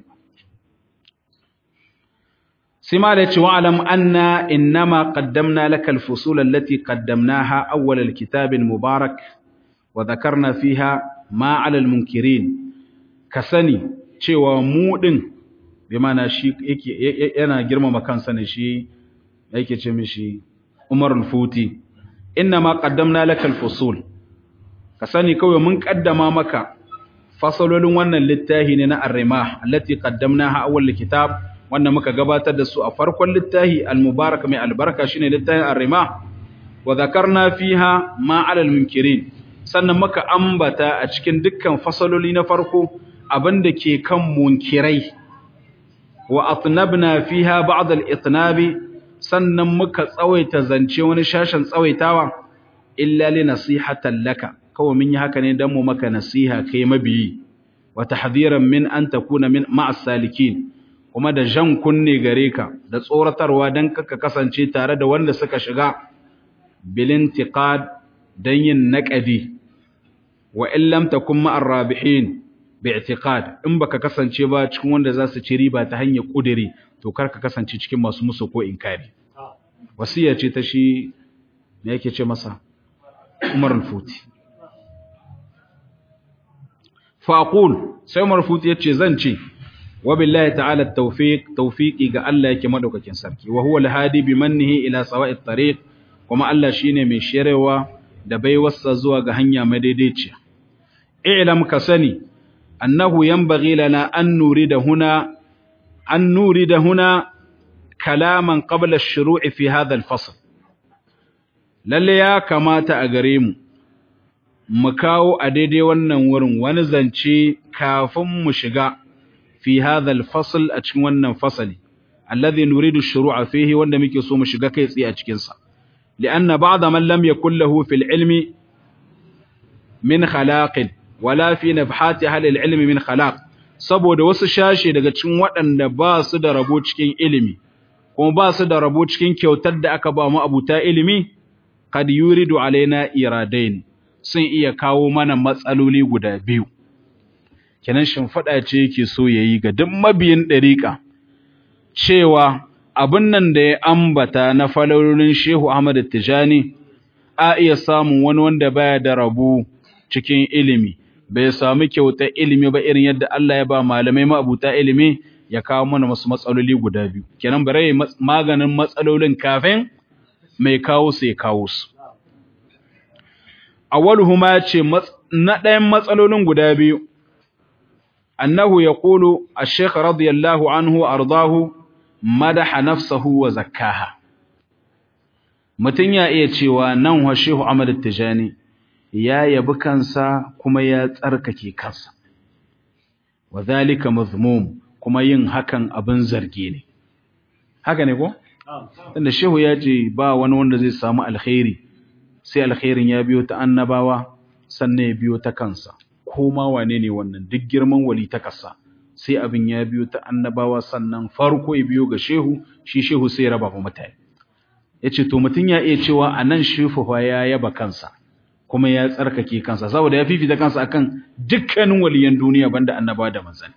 sai ma da ce wa alam anna innama qaddamna laka al-fusul allati qaddamnaha awwal al-kitab al-mubarak wa dhakarna fiha ma 'ala al-munkirin ka sani cewa mu din bi mana shi yake yana girmama kansa ne shi yake ce mishi Umar al-Futi innama qaddamna laka al-fusul ka sani kawai mun kaddama maka fasalolin wannan littafi ne na ar-rimah allati qaddamnaha awwal kitab wanda muka gabatar da su a farkon littafi al-mubarak mai albarka shine littafin ar-rimah wa dhakarna fiha ma 'ala al-munkirin sannan muka ambata a cikin dukkan fasaloli na farko abinda ke kan munkirai wa atnabna fiha ba'd al-itnabi sannan muka tsawaita zance wani shashin tsawaitawa illa li nasihatan laka kawai mun yi haka ne don mu maka nasiha kai mabiyi wa tahdhiran min an takuna min ma'as salikin kuma da jan kunne gare ka da tsoratarwa dan kaka kasance tare da wanda suka shiga bil intiqad dan yin naqadi wa in lam takun ma'ar rabihin bi i'tiqad in baka kasance ba cikin wanda za su ci riba ta hanyar kudiri to kar ka kasance cikin masu musu ko inkari wasiya ce ta shi me yake ce masa Umar al-Futi faqul sai Umar al-Futi yace zan ce wa billahi ta'ala tawfiq tawfiqi ga Allah yake madaukakin sarki wa huwa al-hadi bi mannihi ila sawa'it tariq kuma Allah shine mai shirewa da baiwarsa zuwa ga hanya madaidaiciya i'lam ka sani annahu yanbaghi lana an nurida huna an nurida huna kalaman qabla ash-shuru'i fi hadha al-fasl lalle ya kamata a gare mu mu kawo a daidai wannan wurin wani zance kafin mu shiga fi hadha al-fasl a cikin wannan fasali alladhi nuridu ash-shuru'a fihi wanda muke so mu shiga kai tsaye a cikin sa li'anna ba'da man lam yakul lahu fil ilmi min khalaqin wala fi nabhati hal al-ilmi min khalaq saboda wasu shashe daga cikin waɗanda ba su da rabo cikin ilimi kuma ba su da rabo cikin kyautar da aka ba mu abuta ilimi kad yuridu alaina iradain sun iya kawo mana matsaloli guda biyu kenan shimfiɗa ce yake so yayi ga duk mabiyin ɗariƙa cewa abin nan da ya ambata na falolin Shehu Ahmad Tijani a iya samun wani wanda baya da rabo cikin ilimi bai sami kyautar ilimi ba irin yadda Allah ya ba malamai ma'abuta ilimi ya kawo mana wasu matsaloli guda biyu kenan bare maganin matsalolin kafin mai kawo su ya kawo su awwaluhuma ce na ɗayan matsalolin guda biyu annahu yaqulu ash-shaykh radiyallahu anhu ardahu madaha nafsahu wa zakkaha mutun ya iya cewa nan wa shehu Ahmad Tijani ya yabi kansa kuma ya tsarkake kansa wadhalika mazmum kuma yin hakan abin zargi ne haka ne ko tunda shehu ya ce ba wani wanda zai samu alkhairi sai alkhairin ya biyo ta annabawa sannan ya biyo ta kansa ko ma wane ne wannan duk girman wali ta kasa sai abin ya biyo ta annabawa sannan farko ya biyo ga shehu shi shehu sai ya raba wa mutane yace to mutun ya iya cewa anan shehu fa ya yaba kansa kuma ya tsarkake kansa saboda ya fifita kansa akan dukkanin waliyan duniya banda annabawa da manzanni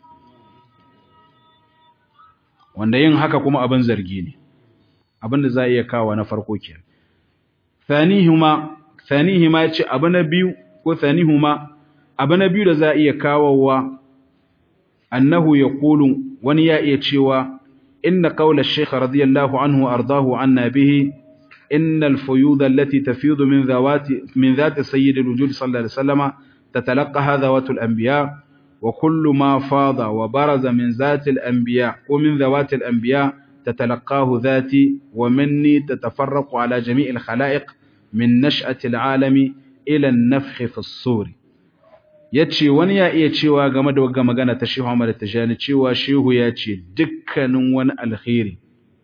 wanda yin haka kuma abin zargi ne abin da za a iya kawo na farko kenan thanihuma thanihuma yace abu na biyu ko thanihuma abu na biyu da za a iya kawowa annahu yaqulu wani ya iya cewa inna qawla ash-shaykh radiyallahu anhu ardahu anna bihi إن الفيوض التي تفيض من ذوات من ذات سيد الوجود صلى الله عليه وسلم تتلقاها ذوات الأنبياء وكل ما فاض وبرز من ذات الأنبياء ومن ذوات الأنبياء تتلقاه ذاتي ومني تتفرق على جميع الخلائق من نشأة العالم إلى النفخ في الصور yace wani ya iya cewa game da wagga magana ta Shehu Ahmad Tijani cewa Shehu ya ce dukkanin wani alkhairi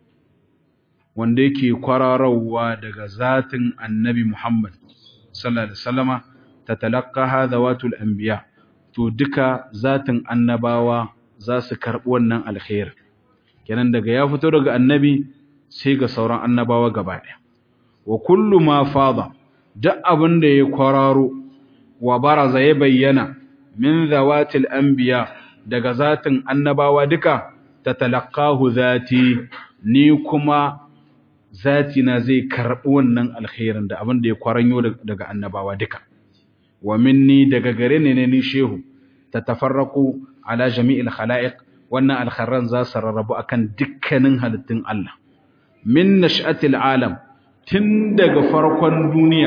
wanda yake kwararawa daga zatin Annabi Muhammad sallallahu alaihi wasallama tatalaqaha zawatul anbiya to duka zatin annabawa za su karbi wannan alkhair kenan daga ya fito daga annabi sai ga sauran annabawa gaba daya wa kullu ma fada duk abin da ya kwararo wa baraza ya bayyana min zawatil anbiya daga zatin annabawa duka tatalaqahu zati ni kuma zati na zai karbi wannan alkhairin da abin da ya kwaranyo daga annabawa duka wa minni daga gare ne ne ni shehu tatafarraqu ala jami'il khalaiq wannan alkharran za su rarrabu akan dukkanin halittun Allah min nash'atil alam tun daga farkon duniya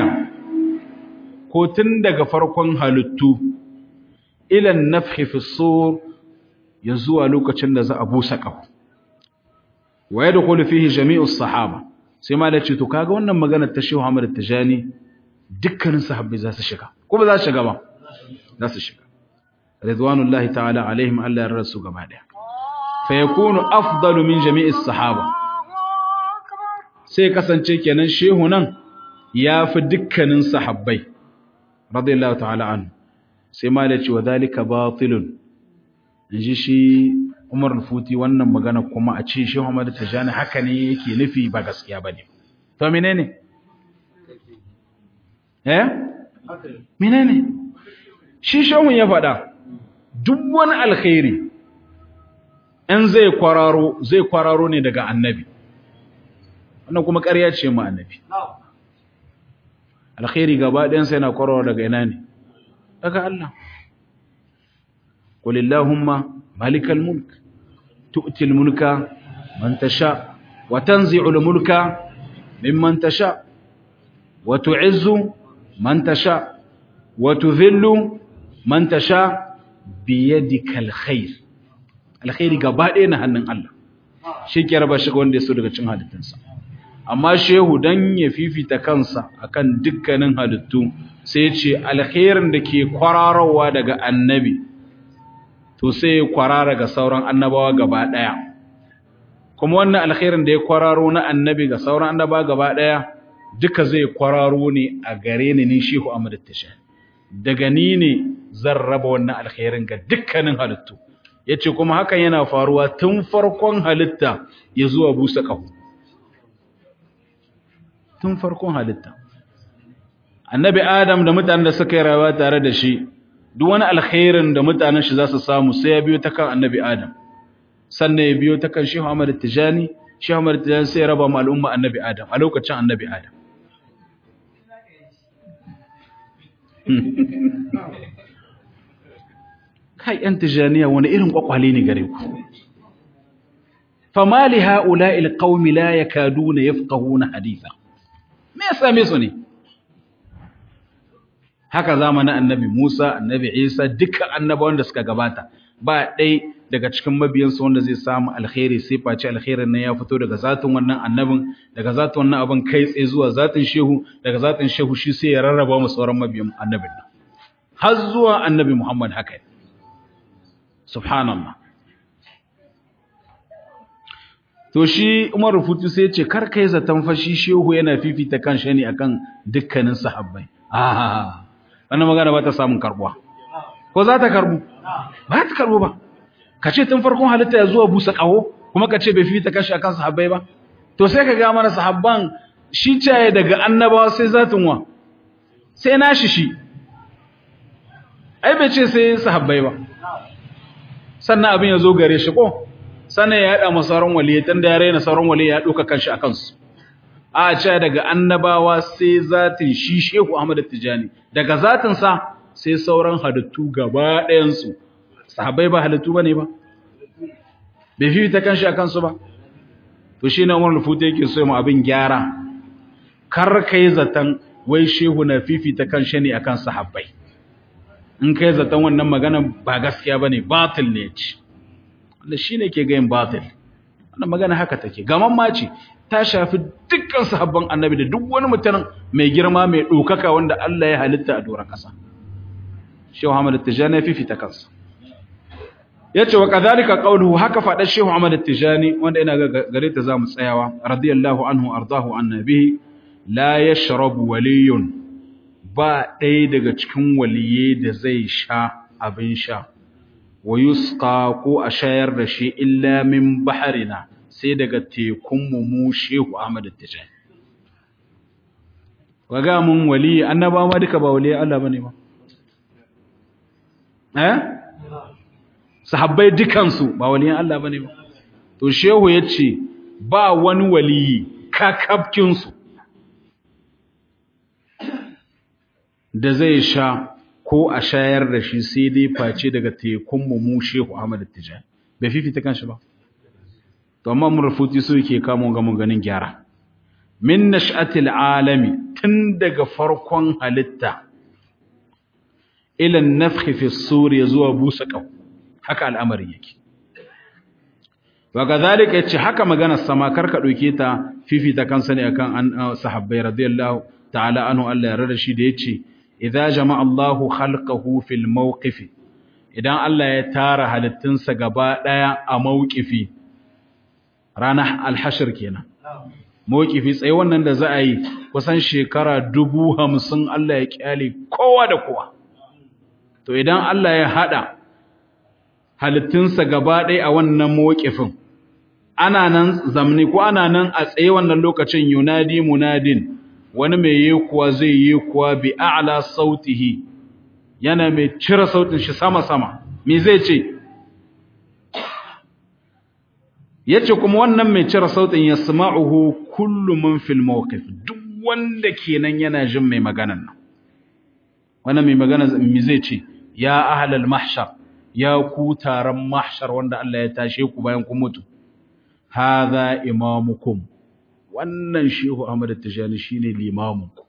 ko tun daga farkon halittu ila nafhi fi sur ya zuwa lokacin da za a busa kafu wa yadkhulu fihi jami'us sahaba sai ma da ce to kaga wannan magana ta Shehu Ahmad Tijani dukkanin sahabbai za su shiga ko ba za su shiga ba za su shiga ridwanullahi ta'ala alaihim Allah ya rasu gaba daya fa yakunu afdalu min jami'is sahaba sai kasance kenan shehu nan yafi dukkanin sahabbai radiyallahu ta'ala anhu sai ma da ce wa zalika batilun inji shi Umar al-Futi wannan magana kuma a ce Shehu Ahmad Tijani haka ne yake nufi ba gaskiya bane to menene eh menene shi shehun ya faɗa duk wani alkhairi in zai kwararo zai kwararo ne daga annabi wannan kuma ƙarya ce mu annabi alkhairi gaba ɗayan sai na kwararo daga ina ne daga Allah qul illahumma malikal mulk tu'ti al mulka man tasha wa tanzi'u al mulka mimman tasha wa tu'izzu man tasha wa tudhillu man tasha bi yadikal khair alkhairi gaba ɗaya na hannun Allah shi ke raba shi ga wanda ya so daga cin halittunsa amma shehu dan ya fifita kansa akan dukkanin halittu sai ya ce alkhairin da ke kwararowa daga annabi to sai ya kwarara ga sauran annabawa gaba ɗaya kuma wannan alkhairin da ya kwararo na annabi ga sauran annabawa gaba ɗaya duka zai kwararo ne a gare ni ni shehu Ahmad Tasha daga ni ne zan raba wannan alkhairin ga dukkanin halittu yace kuma hakan yana faruwa tun farkon halitta ya zuwa busa ƙaho tun farkon halitta annabi adam da mutanen da suka yi rayuwa tare da shi duk wani alkhairin da mutanen shi za su samu sai ya biyo ta kan annabi adam sannan ya biyo ta kan shehu ahmad tijani shehu ahmad tijani sai ya raba mu al'umma annabi adam a lokacin annabi adam kai yan tijaniya wani irin kwakwale ne gare ku fama li ha'ula'il qaumi la yakaduna yafqahuna haditha me ya same su ne haka zamanin annabi Musa annabi Isa duka annabawan da suka gabata ba ɗai daga cikin mabiyansu wanda zai samu alkhairi sai face alkhairin nan ya fito daga zatin wannan annabin daga zatin wannan abin kai tsaye zuwa zatin shehu daga zatin shehu shi sai ya rarraba mu sauran mabiyan annabin nan har zuwa annabi Muhammad haka subhanallah to shi Umar Rufutu sai ya ce kar kai zaton fashi shehu yana fifita kan shi ne akan dukkanin sahabbai ah wannan magana ba ta samun karbuwa ko za ta karbu ba ta karbu ba ka ce tun farkon halitta ya zuwa busa kaho kuma ka ce bai fifita kashi akan sahabbai ba to sai ka ga mana sahabban shi caye daga annabawa sai zatin wa sai nashi shi ai bai ce sai sahabbai ba sannan abin ya zo gare shi ko sannan ya haɗa masauran waliyai tun da ya raina sauran waliyai ya ɗauka kanshi a kansu a ce daga annabawa sai zatin shi shehu ahmad tijani daga zatinsa sai sauran halittu gaba ɗayansu sahabbai ba halittu ba ne ba bai fi ta kanshi a kansu ba to shi na umar lufuta yake so mu abin gyara kar kai zaton wai shehu na fifita kanshi ne akan sahabbai in kai zaton wannan magana ba gaskiya bane batil ne ce wanda shine ke ga yin batil wannan magana haka take gaman ma ce ta shafi dukkan sahabban annabi da duk wani mutum mai girma mai dokaka wanda Allah ya halitta a doron kasa Shehu Ahmad Tijani ya fifita kansa yace wa kadhalika qawluhu haka fada Shehu Ahmad Tijani wanda ina gare ta zamu tsayawa radiyallahu anhu ardahu annabi la yashrabu waliyun ba ɗaya daga cikin waliye da zai sha abin sha wa yusqa ko a shayar da shi illa min baharina sai daga tekun mu mu Shehu Ahmad Tijani waga mun wali annaba ma duka ba wali Allah bane ba eh sahabbai dukansu ba waliyan Allah bane ba to shehu yace ba wani waliyi kakabkin su da zai sha ko a shayar da shi sai dai face daga tekun mu mu shehu Ahmad Tijani bai fifita kanshi ba to amma mun rufuti su yake kamo ga mun ganin gyara min nash'atil alami tun daga farkon halitta ila nafkhi fi sur zuwa busa qaw haka al'amarin yake wa kadhalika yace haka magana sama karka dauke ta fifita kansa ne akan an sahabbai radiyallahu ta'ala anhu Allah ya rada shi da yace idza jama'a Allahu khalqahu fil mawqifi idan Allah ya tara halittunsa gaba daya a mawqifi ranar al-hashr kenan mawqifi tsaye wannan da za a yi kusan shekara dubu hamsin Allah ya kyale kowa da kowa to idan Allah ya hada halittunsa gaba ɗaya a wannan mawqifin ana nan zamni ko ana nan a tsaye wannan lokacin yunadi munadin wani mai yi kuwa zai yi kuwa bi a'la sautihi yana mai cire sautin shi sama sama me zai ce yace kuma wannan mai cire sautin yasma'uhu kullu man fil mawqif duk wanda kenan yana jin mai maganan nan wannan mai magana me zai ce ya ahlal mahshar ya ku taron mahshar wanda Allah ya tashe ku bayan kun mutu hadha imamukum wannan shehu Ahmad Tijani shine limamunku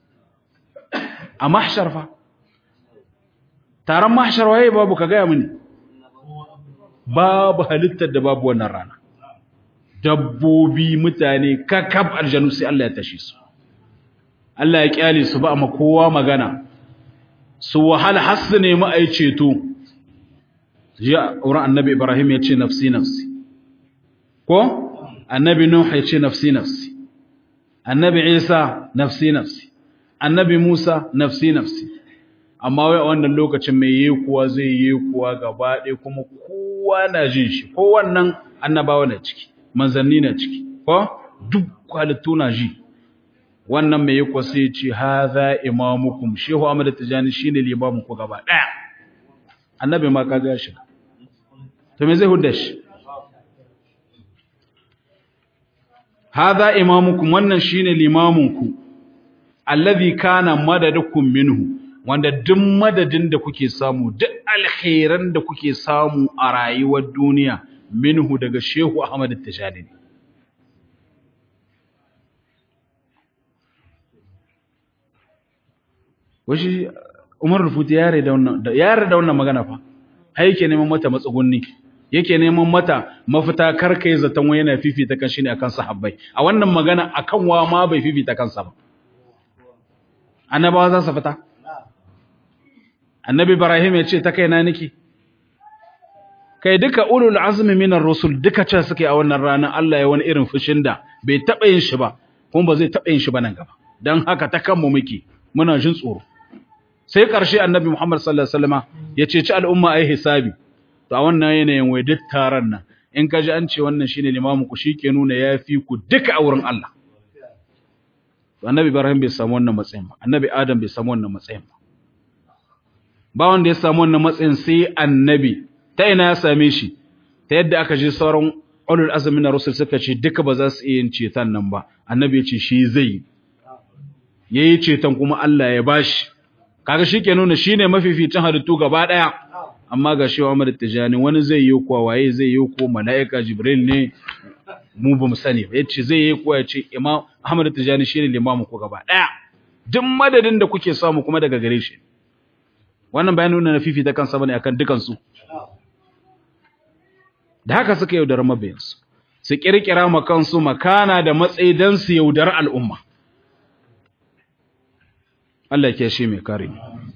a mahshar fa taron mahshar waye babu ka gaya mini babu halittar da babu wannan rana dabbobi mutane kakab aljanu sai Allah ya tashe su Allah ya kyale su ba amma kowa magana su wahala hasu ne mu ai ceto ya wurin annabi Ibrahim ya ce nafsi nafsi ko annabi Nuh ya ce nafsi nafsi annabi Isa nafsi nafsi annabi Musa nafsi nafsi amma wai a wannan lokacin mai yi kuwa zai yi kuwa gaba ɗaya kuma kowa na jin shi ko wannan annabawa na ciki manzanni na ciki ko duk halittu na ji wannan mai yi kuwa sai ce haza imamukum shehu Ahmad Tijani shine limamin ku gaba ɗaya annabi ma ka ga shi to me zai hudda shi haza imamukum wannan shine limamin ku allazi kana madadukum minhu wanda duk madadin da kuke samu duk alkhairan da kuke samu a rayuwar duniya minhu daga Shehu Ahmad Tijani washi Umar Rufuti yare da wannan yare da wannan magana fa har yake neman mata matsugunni yake neman mata mafita karkai zaton wai yana fifita kan shi ne akan sahabbai a wannan magana akan wa ma bai fifita kansa ba annabawa za su fita annabi ibrahim ya ce ta kaina niki kai duka ulul azmi minar rusul duka ce suke a wannan rana Allah ya wani irin fushin da bai taba yin shi ba kuma ba zai taba yin shi ba nan gaba dan haka ta kanmu muke muna jin tsoro sai karshe annabi muhammad sallallahu alaihi wasallama ya ce ci al'umma ai hisabi to a wannan yanayin wai duk taron nan in ka ji an ce wannan shine limamu ku shike nuna yafi ku duka a wurin Allah annabi ibrahim bai samu wannan matsayin ba annabi adam bai samu wannan matsayin ba ba wanda ya samu wannan matsayin sai annabi ta ina ya same shi ta yadda aka je sauran ulul azmi na rusul suka ce duka ba za su iya yin ceton nan ba annabi ya ce shi zai yayi ceton kuma Allah ya bashi kaga shike nuna shine mafificin halittu gaba daya amma ga shi Muhammad Tijani wani zai yi kuwa waye zai yi ko malaika Jibril ne mu bamu sani ba yace zai yi kuwa yace Imam Ahmad Tijani shine limamin ku gaba daya duk madadin da kuke samu kuma daga gare shi wannan bayan nuna na fifita kansa bane akan dukansu da haka suka yaudar mabiyansu su kirkira ma kansu makana da matsayi dan su yaudar al'umma Allah ke shi mai kare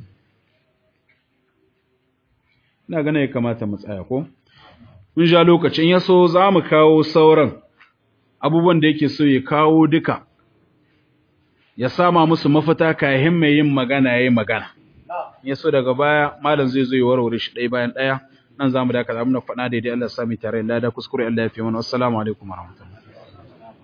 ina gane ya kamata mu tsaya ko mun ja lokacin yaso za mu kawo sauran abubuwan da yake so ya kawo duka ya sama musu mafita kayan mai yin magana yayin magana ya so daga baya malam zai zo ya warware shi ɗaya bayan ɗaya nan zamu dakata muna faɗa daidai Allah ya sami tare da kuskure Allah ya fi mana assalamu alaikum warahmatullahi